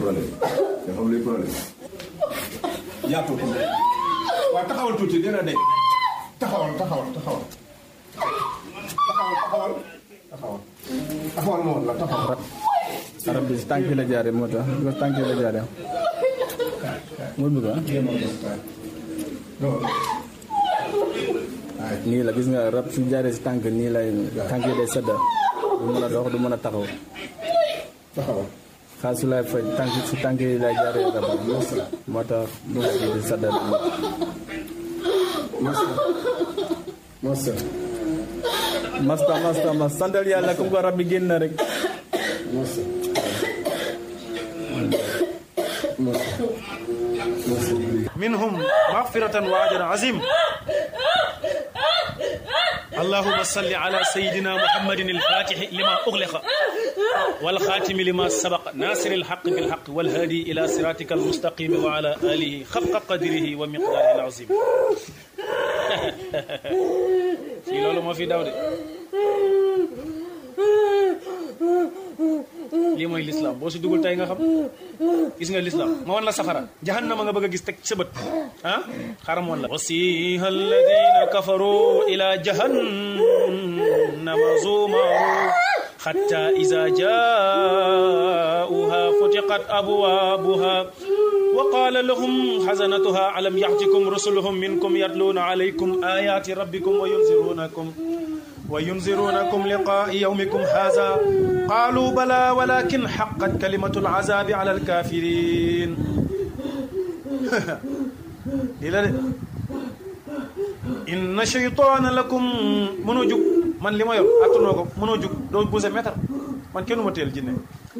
problème nga xam luy problème yaatoo ko waaw taxawal tuuti dina de taxawal taxawal taxawal taxawal taxawal taxawal taxawal ma woon la taxawal arab bi si tànk la jaare moo tax bi ko tànk la jaare moo bëgg ah nii la gis nga rab su jaaree si tànk nii lay tànk yi day sedda du mën a dox du mën a taxaw taxawal xaal su lay faj tànk si tànk yi lay jaaree rab moo tax du nga di sedda masa masa masta masta mas santal yàlla comme ko rab bi génn na rek masa masa masa منهم مغفرة وأجر عظيم اللهم صل على سيدنا محمد الفاتح لما أغلق والخاتم لما سبق ناصر الحق بالحق والهادي إلى صراطك المستقيم وعلى آله خفق قدره ومقداره العظيم في لولو ما في داود lii mooy lislaam boo si dugul tey nga xam gis nga lislaam ma wan la safara jahannama nga bëgg a gis teg sa bët ah xaram wan la wasiha alladina kafaru ila jahannama zumaru حتى إذا جاءوها فتقت أبوابها وقال لهم حزنتها ألم يأتكم رسلهم منكم يتلون عليكم آيات ربكم وينذرونكم وينذرونكم لقاء يومكم هذا قالوا بلى ولكن حقت كلمة العذاب على الكافرين إلى إن شيطان لكم منوجك man li ma yor attanoo ko mënoo jug doo bouse mètre man kenn ma teel jinne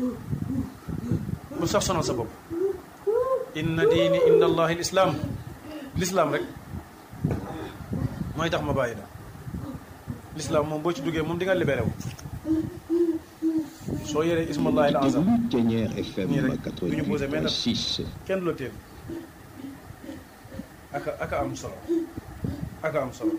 bu sax sonal sa bopp inna diini inda allahi l islam l'islam rek mooy tax ma bàyyi la l'islam moom boo ci duggee moom di nga libéré wu soo yoree ismallahi al azam Ténière FM nii rek du ñu bouse mètre 88.6. kenn du la teel aka aka am solo aka am solo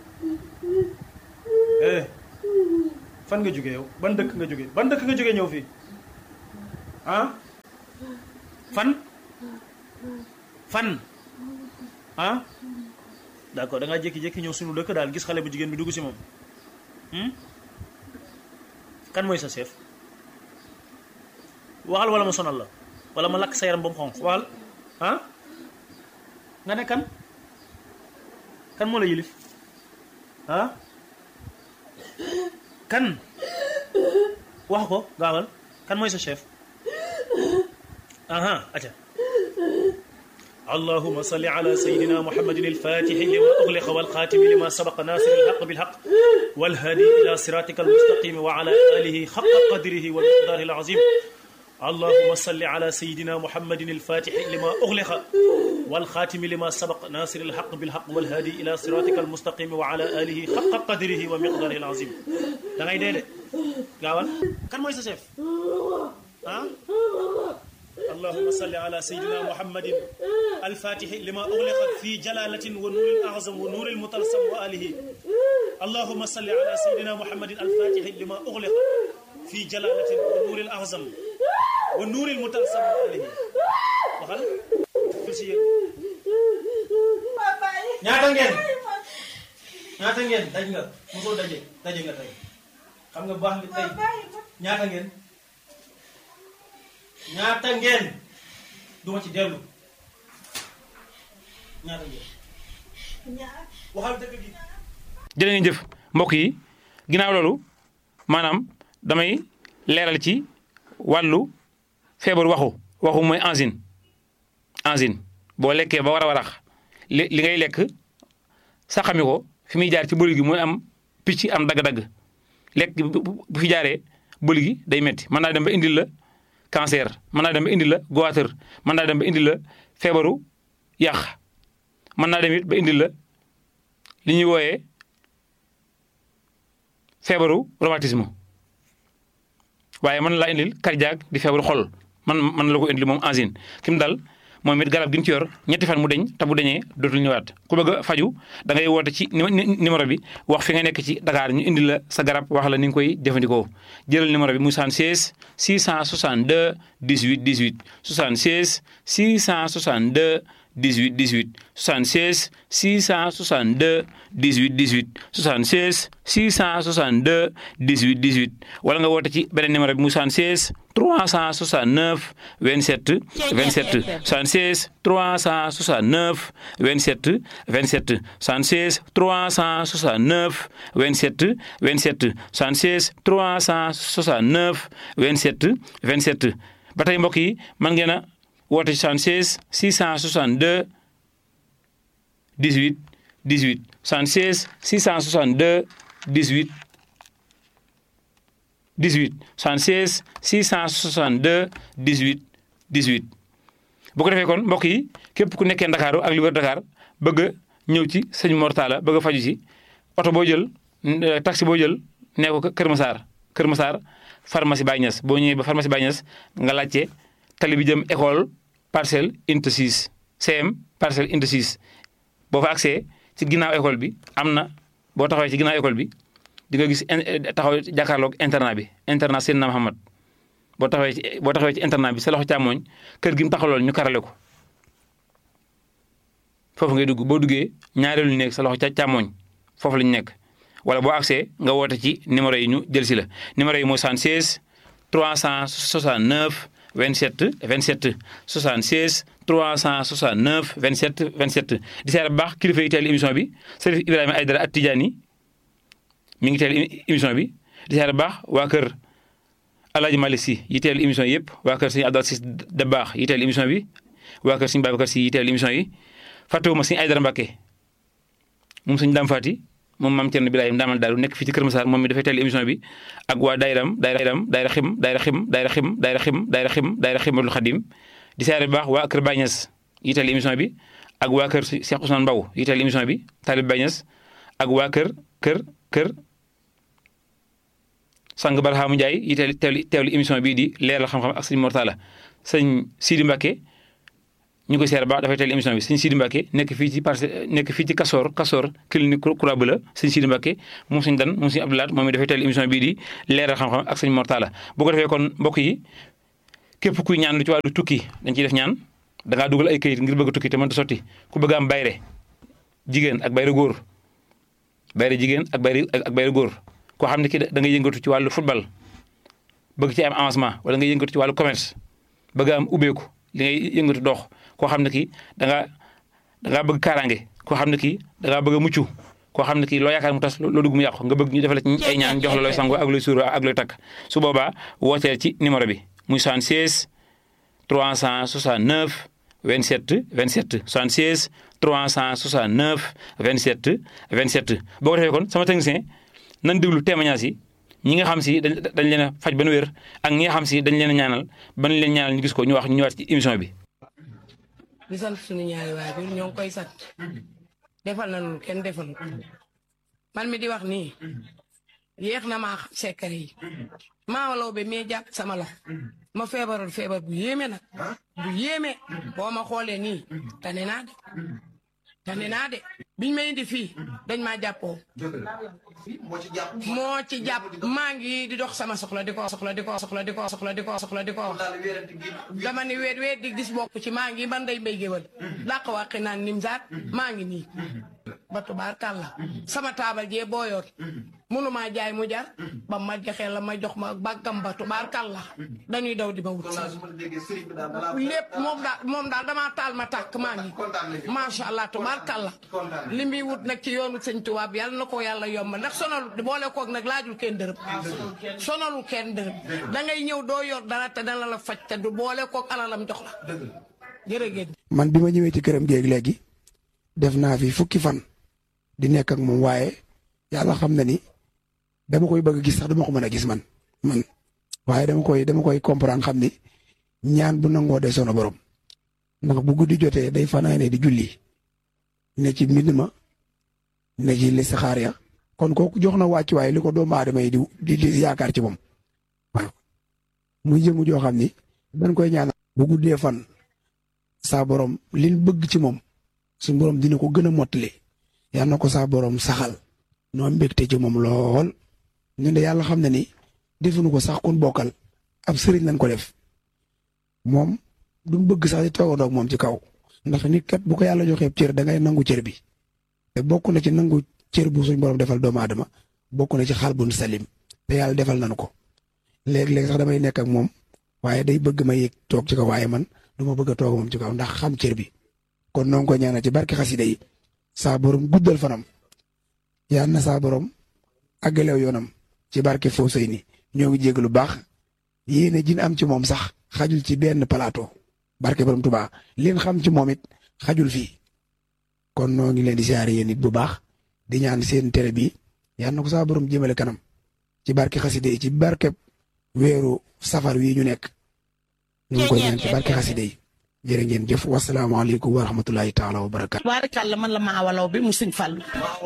eh fan nga jóge yow ban dëkk nga jóge ban dëkk nga jóge ñëw fii ah fan fan ah d'accord da ngaa jékki-jékki ñëw suñu dëkk daal gis xale bu jigéen bi dugg si moom hmm? kan mooy sa chef waxal wala ma sonal la wala ma lakk sa yaram ba mu xonq waxal ah nga ne kan kan moo la yilif ah kan wax ko gaawal kan mooy sa chef aha aca اللهم صل على سيدنا محمد الفاتح لما أغلق والخاتم لما سبق ناصر الحق بالحق والهادي إلى صراطك المستقيم وعلى آله حق قدره والمقدار العظيم اللهم صل على سيدنا محمد الفاتح لما أغلق والخاتم لما سبق ناصر الحق بالحق والهادي إلى صراطك المستقيم وعلى آله حق قدره ومقداره العظيم da ngay dee de gaawal kan mooy sa chef ah اللهم صل على سيدنا محمد الفاتح لما أغلق في جلالة ونور الأعظم ونور المطلسم وآله اللهم صل على سيدنا محمد الفاتح لما أغلق في جلالة ونور الأعظم ونور المطلسم وآله waxal fil si yéen ñaata ngeen ñaata ngeen daj nga mosoo daje daje nga tey xam nga baax li tey ñaata ngeen ñaata ngeen duma ci dellu ñaata ngeen waxal dëgg gi jërë ngeen jëf mbokk yi ginnaaw loolu maanaam damay leeral ci wàllu feebar waxu waxu mooy angine angine boo lekkee ba war a warax li li ngay lekk saxami ko fi muy jaar ci bëli gi mooy am picc am dagg-dagg lekk bu bu fi jaaree bëli gi day metti mën naa dem ba indil la cancer mën naa dem ba indil la goitre mën naa dem ba indil la feebaru yàq mën naa dem it ba indil la li ñuy wooyee feebaru rhumatisme waaye mën laa indil cardiaque di feebaru xol man man la ko indil moom angine ki mu dal moom it garab gi mu ci yor ñetti fan mu deñ te bu deñee dootul ñëwaat ku bëgg a faju da ngay woote ci numéro bi wax fi nga nekk ci Dakar ñu indi la sa garab wax la ni nga koy jëfandikoo jëlal numéro bi muy 76 662 18 18 76 662 18 18 76 662 18 18 76 662 18 18 wala nga woote ci beneen numéro bi muy 76 369 27 27 76 369 27 27 76 369 27 27 76 369 27 27 ba tey mbokk yi mën ngeen a woote 76 662 18 18 76 662 18 18 76 662 18 18 bu ko defee kon mbokk yi képp ku nekkee Ndakaaru ak li wër Dakar bëgg a ñëw ci sëñ Mortala bëgg a faju ci oto boo jël taxi boo jël nee ko Kër Massar Kër Massar pharmacie Baye Niass boo ñëwee ba pharmacie Baye Niass nga laajte tali bi jëm école parcelle unité 6 CM parcelle unité 6 boo fa accès ci ginnaaw école bi am na boo taxawee ci ginnaaw école bi di nga gis taxaw jàkkaarloog internat bi internat Seydina Muhammad boo taxawee ci boo taxawee ci internat bi sa loxo càmmooñ kër gi mu taxawlool ñu karale ko foofu ngay dugg boo duggee ñaareelu nekk sa loxo càmmooñ foofu lañu nekk wala boo accès nga woote ci numéro yi ñu jël si la numéro yi mooy 76 369 27 27 76 369 27 27 di seet bu baax kilifa yi teel émission bi Serif Ibrahima Aïdara at Tidiane mi ngi teel émission bi di seet bu baax waa kër Alaaji Malick Si yi teel émission yi yëpp waa kër Sëñ Abdou Sis Dabaax yi teel émission bi waa kër Sëñ Babacar Si yi teel émission yi fàttewuma Sëñ Aïdara Mbàkke moom Sëñ Dam Faati moom maam Thierno Birahim Ndaamal Daaru nekk fii ci Kër Massar moom mi dafay teel émission bi ak waa dayram dayram dayra xim dayra xim dayra xim dayra xim dayra xim dayra ximatul xadim di siyaare bu baax waa kër Baye Niass yi teel émission bi ak waa kër Cheikh Ousmane Mbaw yi teel émission bi Talib Baye Niass ak waa kër kër kër sang Barhaamu Ndiaye yi teel teewli teewli émission bii di leeral xam-xam ak sëñ Mortala sëñ Sidi Mbacke ñu koy seer baax dafay teel émission bi sëñ Sidi Mbacke nekk fii ci parce nekk fii ci Kasoor Kasoor clinique Croix Bleue sëñ Sidi Mbacke moom sëñ Dan moom sëñ Abdoulaat moom mi dafay teel émission bii di leeral xam-xam ak sëñ Mortala bu ko defee kon mbokk yi képp kuy ñaan lu ci wàllu tukki dañ ciy def ñaan da ngaa dugal ay këyit ngir bëgg a tukki te mënta sotti ku bëgg am bayre jigéen ak bayre góor bayre jigéen ak bayre ak bayre góor koo xam ne ki da ngay yëngatu ci wàllu football bëgg ci am avancement wala nga yëngatu ci wàllu commerce bëgg am ubbeeku li ngay yëngatu dox koo xam ne kii da nga da ngaa bëgg kaaraange koo xam ne kii da ngaa bëgg a mucc koo xam ne kii loo yaakaar mu tas loo dugg mu yàqu nga bëgg ñu defal ci ay ñaan jox la looy sango ak looy suur ak looy takk su boobaa wooteel ci numéro bi muy 76 369 27 27 76 369 27 27 boo ko defee kon sama technicien nan déglu témoignage yi ñi nga xam si dañ dañ leen a faj ba nu wér ak ñi nga xam si dañ leen a ñaanal ba leen ñaanal ñu gis ko ñu wax ñu ñëwaat ci émission bi. di sant suñu ñaari waajur ñoo ngi koy sant defal nañu kenn defal man mi di wax nii yéex na maa xam secret yi maa law be mee jàpp sama la ma feebaroon feebar bu yéeme nag bu yéeme boo ma xoolee nii tane naa de tane naa de biñ ma indi fii dañ maa jàppoo moo ci jàpp maa ngi di dox sama soxla di ko soxla di ko soxla di ko soxla di ko soxla di ko wax dama ni weet weet di gis bokk ci maa ngi ban day mbay géwal làq wàqi naan nim zaat maa ngi nii ba tubaarkàlla sama taabal jee booyoon munu maa jaay mu jar ba ma joxee la ma jox ma bàggam ba tubaarkàlla dañuy daw di ma wut lépp moom daal moom daal damaa taal ma tàkk maa ngi macha allah tubaarkàlla li muy wut nag ci yoonu sëñ tubaab yàlla na ko yàlla yomb ndax sonalu boole koog nag laajul kenn dërëm sonalul kenn dërëm da ngay ñëw doo yor dara te dana la faj te du boole koog alalam jox la jërëgéen man bi ma ñëwee ci këram géeg léegi def naa fi fukki fan di nekk ak moom waaye yàlla xam na ni dama koy bëgg gis sax dama ko mën a gis man man waaye dama koy dama koy comprendre xam ni ñaan bu nangoo de sono borom ndax bu guddi jotee day fanaane di julli ne ci mbind ma ne ci listixaar ya kon kooku jox na wàcc waaye li ko doomu aadama yi di di yaakaar ci moom waaw muy jëmu joo xam ni dañ koy ñaan bu guddee fan saa borom liñ bëgg ci moom suñ borom dina ko gën a mottali yal na ko saa borom saxal noo mbégte ci moom lool ñun de yàlla xam na ni defuñu ko sax kun bokkal ab sëriñ lañ ko def moom duñ bëgg sax di toogandoo ak moom ci kaw ndax nit kat bu ko yàlla joxee cër da ngay nangu cër bi te bokk na ci nangu cër bu suñ borom defal doomu aadama bokk na ci xal bun salim te yàlla defal nañu ko léeg-léeg sax damay nekk ak moom waaye day bëgg ma yéeg toog ci kaw waaye man du ma bëgg a toog moom ci kaw ndax xam cër bi kon noo ngi ko ñaanal ci barke xasida yi saa borom guddal fanam yal na saa borom àggalew yoonam ci barke Fawcey ni ñoo ngi jégg lu baax yéene jin am ci moom sax xajul ci benn plateau barke borom Tuubaa leen xam ci moom it xajul fii kon noo ngi leen di siyaare yéen it bu baax di ñaan seen télé bi yal na ko saa borom jëmale kanam ci barke xasida yi ci barke weeru safar wi ñu nekk ñu ngi koy ñaan ci barke xasida yi jërë ngeen jëf wasalaamaaleykum wa rahmatulahi taala wa barakaatu. baarikàlla man la maa walaw bi mu sëñ Fallou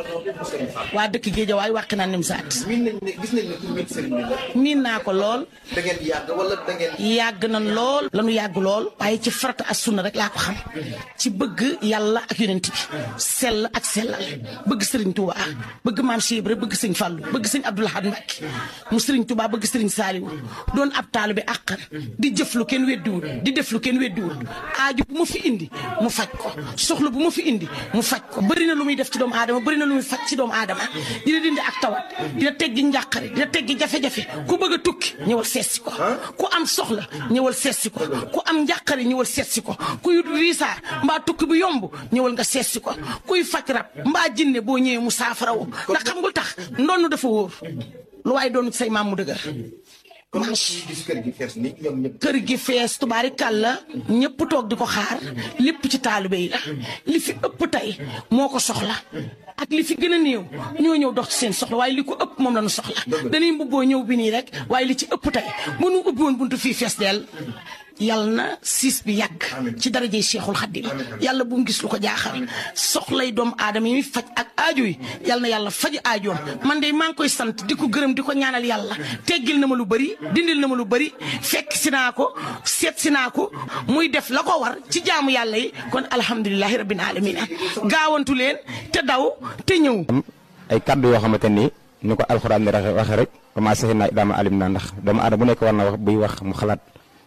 waa dëkk Géejawaay wàq naa nim saat miin nañ ne gis nañ ne pour miin sëriñ bi la. miin naa ko lool da ngeen yàgg wala da ngeen. yàgg na lool lanu yàgg lool waaye ci farata ak sunna rek laa ko xam ci bëgg yàlla ak yonent bi sell ak sellal bëgg sëriñ Touba bëgg maam Cheikh Ibra bëgg sëñ Fallou bëgg sëñ Abdou Lahad Mbacké mu sëriñ Touba bëgg sëriñ Saliou doon ab taalu bi àqan di jëf lu kenn weddiwul di def lu kenn weddiwul aaju bu ma fi indi mu faj ko soxla bu ma fi indi mu faj ko bëri na lu muy def ci doomu aadama bëri na lu muy faj ci doomu aadama dina dindi ak tawat dina teggi njàqare dina teggi jafe-jafe ku bëgg a tukki ñëwal seetsi ko ku am soxla ñëwal seetsi ko ku am njàqare ñëwal seetsi ko ku yut riisaa mbaa tukki bu yomb ñëwal nga seetsi ko kuy faj rab mbaa jinne boo ñëwee mu saafara wo ndax xam nga tax ndonnu dafa wóor lu waaye doon say maam mu dëgër comme ni gis kër gi fees ni ñoom ñëpp. kër gi fees tubaari kàlla ñëpp toog di ko xaar lépp ci taalibe yi la li fi ëpp tey moo ko soxla ak li fi gën a néew ñoo ñëw dox ci seen soxla waaye li ko ëpp moom la ñu soxla dañuy mbubboo ñëw bi nii rek waaye li ci ëpp tey bu nu ubbi woon buntu fii fees dell yàlla na siis bi yàgg ci darajey Cheikhul Khadim yàlla bu mu gis lu ko jaaxal soxlay doomu aadama yi muy faj ak aajo yi yàlla na yàlla faj aajoom man de maa ngi koy sant di ko gërëm di ko ñaanal yàlla teggil na ma lu bëri dindil na ma lu bëri fekk si naa ko seet si naa ko muy def la ko war ci jaamu yàlla yi kon alhamdulilahi rabbil alamina gaawantu leen te daw te ñëw ay kaddu yoo xamante ni ni ko alxuraan ni waxe rek commencé naa daama alim naa ndax doomu aadama bu nekk war na wax buy wax mu xalaat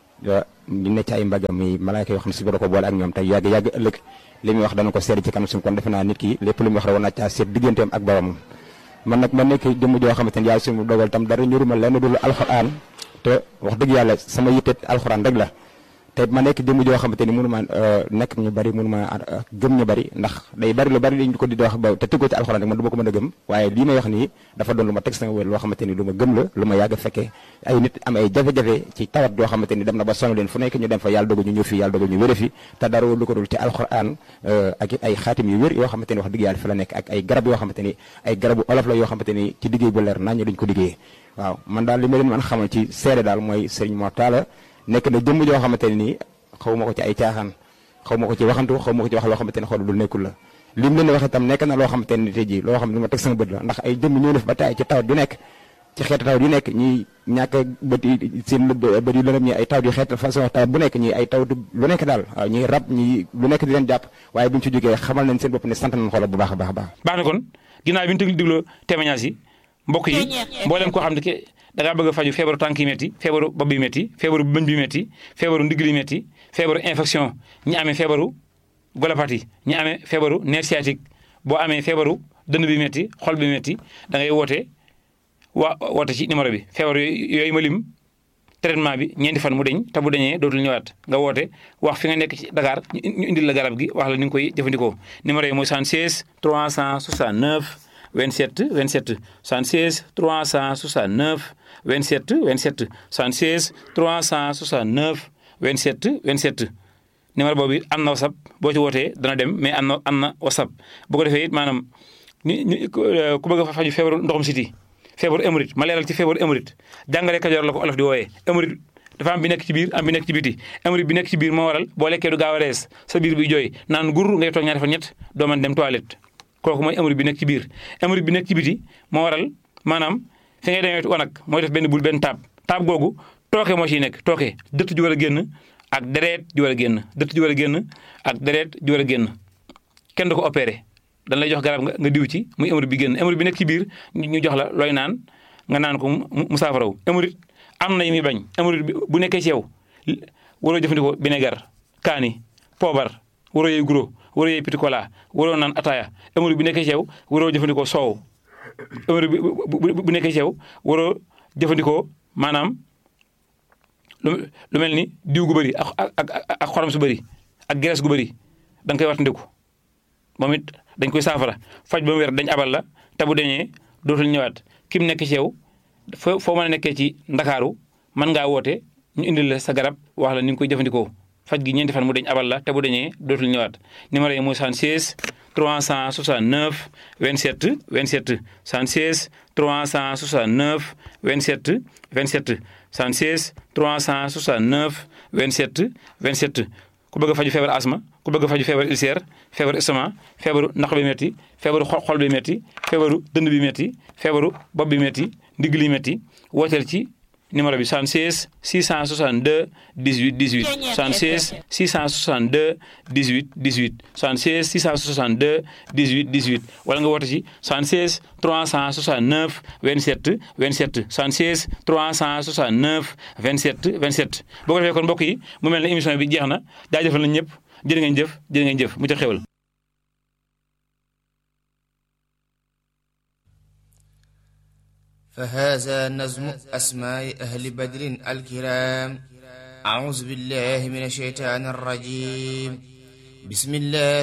ñu ne ci ay mbagam yi malaayka yoo xam ne si ko boole ak ñoom tey yàgg yàgg ëllëg li muy wax dana ko seet ci kanam suñu kon defe naa nit ki lépp lu muy wax rek war naa caa seet digganteem ak boromam man nag ma nekk jëmm joo xamante ni yàlla suñu dogal tam dara ñuruma lenn dul alxuraan te wax dëgg yàlla sama yitte alxuraan rek la te ma nekk jëmm joo xamante ni mënu ma nekk ñu bari mënu ma gëm ñu bari ndax day bari lu bari liñ ko di wax ba te tëggoo ci alxuraan rek man du ma ko mën a gëm waaye lii may wax nii dafa doon lu ma teg sama wér loo xamante ni lu ma gëm la lu ma yàgg fekkee ay nit am ay jafe-jafe ci tawat yoo xamante ni dem na ba sonn leen fu nekk ñu dem fa yàlla dogal ñu ñëw fi yàlla dogal ñu wére fi te dara lu ko dul ci alxuraan ak it ay xaatim yu wér yoo xamante ni wax dëgg yàlla fi la nekk ak ay garab yoo xamante ni ay garabu olof la yoo xamante ni ci liggéey bu leer nañ dañ ko liggéey waaw man daal li ma leen mën xamal ci seede daal mooy Serigne Mor Talla nekk na jëmm joo xamante ne nii xaw ma ko ci ay caaxaan xaw ma ko ci waxantu xaw ma ko ci wax loo xamante ne xool lu nekkul la li mu leen wax itam nekk na loo xamante ne tey jii loo xam ne lu ma teg sama bët la ndax ay jëmm ñoo def ba taay ci tawat yu nekk ci xeetu tawat yu nekk ñi ñàkk bët yi seen bët yu lëndëm ñi ay tawat yu xeet façon tawat bu nekk ñi ay tawat lu nekk daal waaw ñi rab ñi lu nekk di leen jàpp waaye bu ñu ci jógee xamal nañ seen bopp ne sant nañ xoolal bu baax a baax a baax baax na kon ginnaaw bi ñu tëgg digloo témoignage yi mbokk yi mboolem koo xam ne ke da ngaa bëgg a faju feebaru tànk yi métti feebaru bopp bi métti feebaru bëñ bi métti feebaru ndigg li métti feebaru infection ñi amee feebaru golopathie ñi amee feebaru nerf sciatique boo amee feebaru dënn bi métti xol bi métti da ngay woote waa woote ci numéro bi feebar yooyu ma lim traitement bi ñeenti fan mu deñ te bu deñee dootul ñëwaat nga woote wax fi nga nekk ci Dakar ñu indil la garab gi wax la ni nga koy jëfandikoo numéro yi mooy 76 369 27 27 76 369 27 27 76 369 27 27 numéro boobu am na whatsapp boo ci wootee dana dem mais am na am na whatsapp bu ko defee it maanaam ni ni ku bëgg a faju feebaru ndoxum siti feebaru émorite ma leeral ci feebaru émorite jàngale kajoor la ko olof di wooyee émorite dafa am bi nekk ci biir am bi nekk ci biti émorite bi nekk ci biir moo waral boo lekkee du gaaw a rees sa biir bi jooy naan gur ngay toog ñaari fan ñett doo mën dem toilette kooku mooy émorite bi nekk ci biir émorite bi nekk ci biti moo waral maanaam fi ngay demee wanag mooy def benn bul benn taab taab googu tooke moo ciy nekk tooke dëtt ju war a génn ak deret ju war a génn dëtt ju war a génn ak deret ju war a génn kenn du ko opéré dañ lay jox garab nga nga diw ci muy hémorroïde bi génn hémorroïde bi nekk ci biir ñu jox la looy naan nga naan ko mu mu saafaraw hémorroïde am na yu muy bañ hémorroïde bi bu nekkee ci yow waroo jëfandikoo vinaigre kaani poobar waroo yooyu guro waroo yooyu petit cola waroo naan ataaya hémorroïde bi nekkee ci yow waroo jëfandikoo soow hémorroïde bi bu bu nekkee ci yow waroo jëfandikoo maanaam lu lu mel ni diw gu bëri ak ak ak xorom su bëri ak graisse gu bëri da nga koy wattandiku moom it dañ koy saafara faj ba mu wér dañ abal la te bu dañee dootul ñëwaat ki mu nekk ci yow foo foo mën a nekkee ci ndakaaru mën ngaa woote ñu indil la sa garab wax la ni nga koy jëfandikoo faj gi ñeenti fan mu dañ abal la te bu dañee dootul ñëwaat numéro yi mooy 76 369 27 27 76 369 27 27 76 369 27 27 ku bëgg a faju feebar asma ku bëgg a faju feebar ulcère feebaru estomac feebaru naq bi métti feebaru xol bi métti feebaru dënd bi métti feebaru bopp bi métti ndigg li métti wooteel ci numéro bi 76 662 18 18 76 662 18 18 76 662 18 18 wala nga woote ci 76 369 27 27 76 369 27 27 boo ko defee kon mbokk yi mu mel ne émission bi jeex na jaajëfal nañ ñëpp jërë ngeen jëf jërë ngeen jëf mu ca xewal فهذا نظم أسماء أهل بدر الكرام أعوذ بالله من الشيطان الرجيم بسم الله